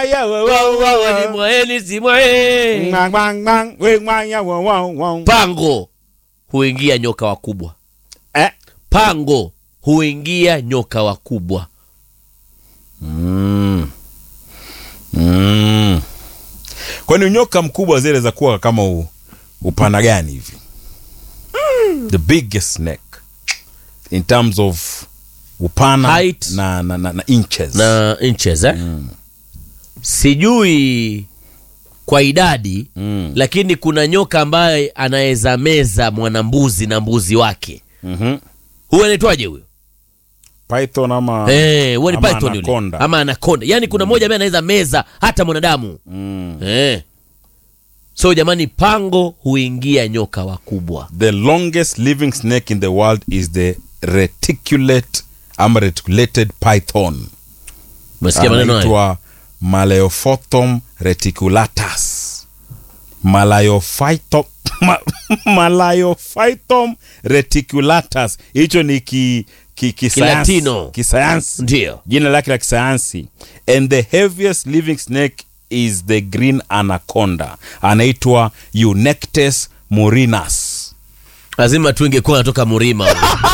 wengwaya wo- wo- wo- wo. Ni mwaeni si mwae. Ngwang, ngwang, ngwang, wengwaya wo- wo- wo. Pango huingia nyoka wakubwa. Eh. Pango huingia nyoka wakubwa. Mm. Mm. kwani nyoka mkubwa zile za kuwa kama u, upana gani hivi the biggest snake in terms of upana Height. na, na, na, na inches na inches eh? Sijui kwa idadi Mm. lakini kuna nyoka ambaye anaweza meza mwanambuzi na mbuzi wake. Mhm. Huyo anaitwaje huyo? python ama Eh, huyo ni ama python yule. anaconda. Ama anaconda. Yaani kuna mmoja ambaye anaweza meza hata mwanadamu. Mm. Eh. So jamani, pango huingia nyoka wakubwa. the longest living snake in the world is the reticulate ama reticulated python Umesikia maneno hayo? anaitwa Malaophyton reticulatus Malaophyton ma, Malaophyton reticulatus hicho ni ki, ki, kisayansi Kilatino. kisayansi Ndio. jina lake la kisayansi and the heaviest living snake is the green anaconda anaitwa Eunectes murinus lazima tu ingekuwa natoka Murima.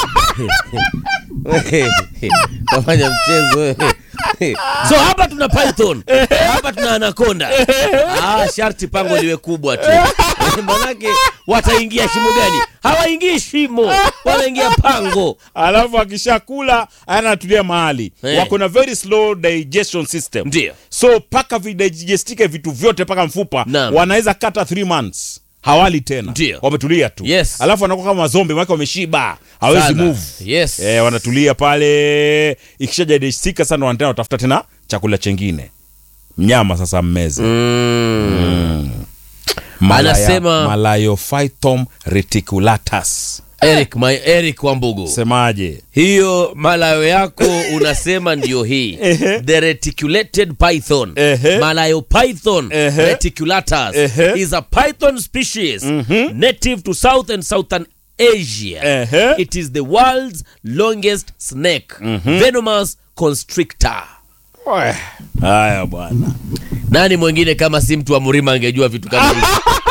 Nafanya mchezo wewe. So hapa tuna python, hapa tuna anaconda. Ah, sharti pango liwe kubwa tu. Manake wataingia shimo gani? Hawaingii shimo, wanaingia pango. alafu akishakula anatulia mahali Eh. wako na very slow digestion system Ndio. so paka vidigestike vitu vyote paka mfupa Naam. wanaweza kata 3 months hawali tena Ndio. wametulia tu Yes. alafu wanakuwa kama zombi maake wameshiba hawezi Sana. move Yes. eh, wanatulia pale ikishajagestika sana wanatena watafuta tena chakula chengine mnyama sasa mmeze Mm. Malaya- Anasema- Malaophyton reticulatus Eric, my Eric Wambugu. semaje hiyo malayo yako unasema ndio hii Ehe. the reticulated python Ehe. malayo python Ehe. reticulatus Ehe. is a python species native to south and southern asia Ehe. it is the world's longest snake venomous constrictor Oe. haya bwana nani mwingine kama si mtu wa murima angejua vitu kama hivi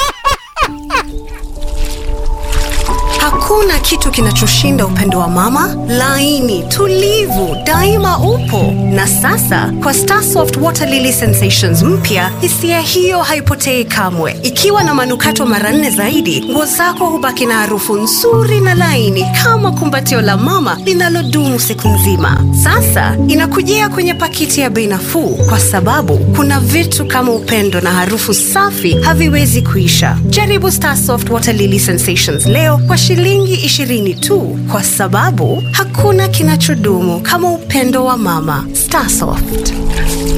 Hakuna kitu kinachoshinda upendo wa mama, laini, tulivu, daima upo. Na sasa kwa Starsoft Water Lily Sensations mpya, hisia hiyo haipotei kamwe. Ikiwa na manukato mara nne zaidi, nguo zako hubaki na harufu nzuri na laini kama kumbatio la mama linalodumu siku nzima. Sasa inakujia kwenye pakiti ya bei nafuu, kwa sababu kuna vitu kama upendo na harufu safi haviwezi kuisha. Jaribu Starsoft Water Lily Sensations leo kwa shilingi 20 tu, kwa sababu hakuna kinachodumu kama upendo wa mama. Starsoft.